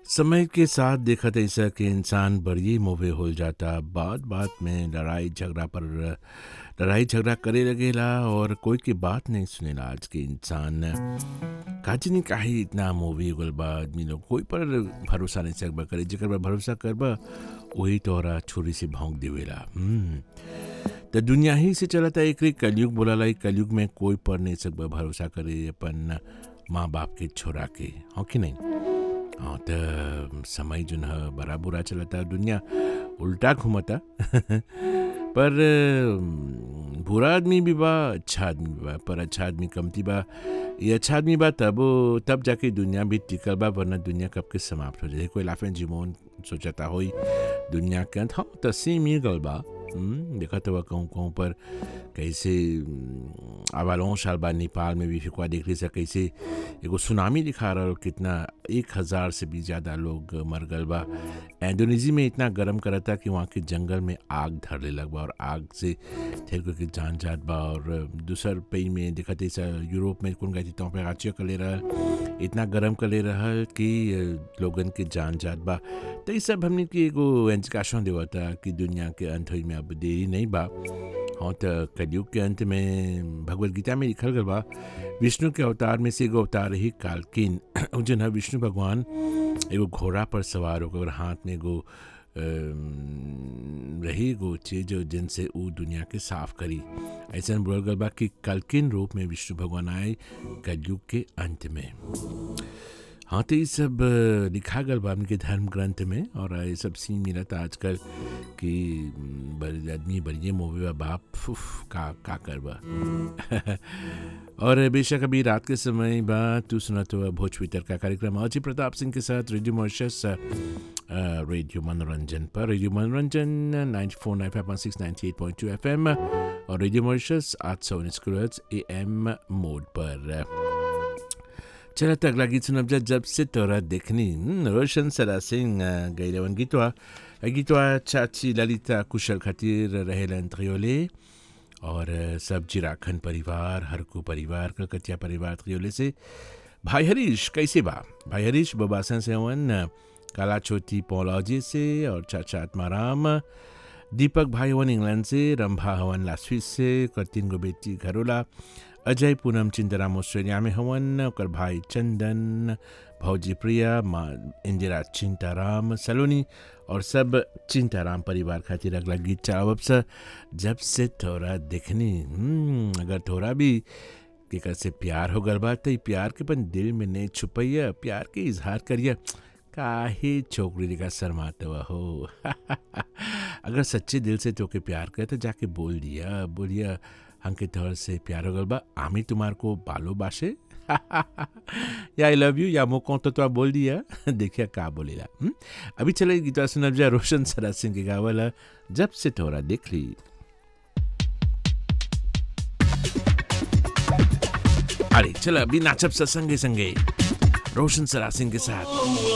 समय के साथ देखत ऐसा कि इंसान बड़ी मोवे हो जाता बात बात में लड़ाई झगड़ा पर लड़ाई झगड़ा करे लगेला और कोई की बात नहीं सुनेला आज के इंसान काजी नहीं काहे इतना मूवी गल बा आदमी लोग कोई पर भरोसा नहीं सकबा करे जेकर पर भरोसा करबा वही तोहरा छुरी से भौंक देवेला हम्म तो दुनिया ही से चलता एक रे कलयुग बोला लाई कलयुग में कोई पर नहीं सकबा भरोसा करे अपन माँ बाप के छोरा के हो कि नहीं हाँ तो समय जो है बड़ा बुरा चलता दुनिया उल्टा घूमता पर अम, बुरा आदमी भी बा अच्छा आदमी भी बा पर अच्छा आदमी कमती बा ये अच्छा आदमी बा तब तब जाके दुनिया भी टिकल बा वरना दुनिया कब के समाप्त हो जाए कोई लाफें जीवन सोचता होई दुनिया के अंत हाँ तस्सी मिल गल बा हम्म, देखा तो कहूँ कहूँ पर कैसे आवालों साल बाद नेपाल में भी फिकवा देख रही से कैसे एगो सुनामी दिखा रहा कितना एक हज़ार से भी ज़्यादा लोग मर गल बा इंडोनेशिया में इतना गर्म करता कि वहाँ के जंगल में आग धरने लग बा और आग से थे के जान जात बा और दूसर पई में दिखत ऐसा यूरोप में कौन गई तो पे आचिया कर ले रहा इतना गर्म कर ले रहा कि अ, लोगन के जान जात बा तो ये सब हमने की एगो इंडिकेशन देवता कि दुनिया के अंत होई में अब देरी नहीं बा हाँ तो कलयुग के अंत में भगवत गीता में लिखल गल बा विष्णु के अवतार में से एगो अवतार ही कालकिन जन है विष्णु भगवान एगो घोड़ा पर सवार होकर हाथ में एगो अम, रही एगो चीज जो जिनसे ऊ दुनिया के साफ करी ऐसा बोल गल बा कि कलकिन रूप में विष्णु भगवान आए कलयुग के अंत में हाँ तो ये सब अ, लिखा गल बा के धर्म ग्रंथ में और ये सब सीन मिलत आजकल कि म, बड़े आदमी बड़िए मोवे बा बाप उफ, का का करबा और बेशक अभी रात के समय बा तू सुना तो भोजपुरी का कार्यक्रम अजय प्रताप सिंह के साथ रेडियो मॉरिशस अ, रेडियो मनोरंजन पर radio Manoranjan ninety four nine five six ninety eight point two F M और रेडियो मॉरिशस आठ सौ उन्नीस ए एम मोड पर चला तो अगला गीत सुनब जा जब से तोरा देखनी हम्म, रोशन सरा सिंह अ, गैरवन गीतवा अ, गीतवा चाची ललिता कुशल खातिर रहेलन त्रियोले और अ, सब जिराखन परिवार हरकू परिवार कलकतिया परिवार त्रियोले से भाई हरीश कैसे बा भाई हरीश बबासन से हवन अ, काला छोटी पौलौजी से और चाचा आत्माराम दीपक भाई हवन इंग्लैंड से रंभा हवन लास्विस से करतीन गो बेटी घरोला अजय पूनम चिंतराम ऑस्ट्रेलिया में हवन ओकर भाई चंदन भौजी प्रिया माँ इंदिरा चिंताराम सलोनी और सब चिंताराम परिवार खातिर अगला गीत चावब से जब से थोड़ा देखनी हम्म, अगर थोड़ा भी केकर से प्यार हो गल बा तो ई प्यार के अपन दिल में नहीं छुपैया प्यार के इजहार करिया काहे छोकरी दिखा शर्माते हुआ हो अगर सच्चे दिल से तोके प्यार करे तो जाके बोल दिया बोलिया हमके तौर से प्यार हो गल बा आमी तुम्हार को बालो बासे या आई लव यू या मोको तो तो बोल दिया देखिए का बोलेला हम्म? अभी चले गीता सुनब जा रोशन सरा सिंह के गावल जब से थोड़ा देख ली अरे चलो अभी नाचब सा संगे संगे रोशन सरा सिंह के साथ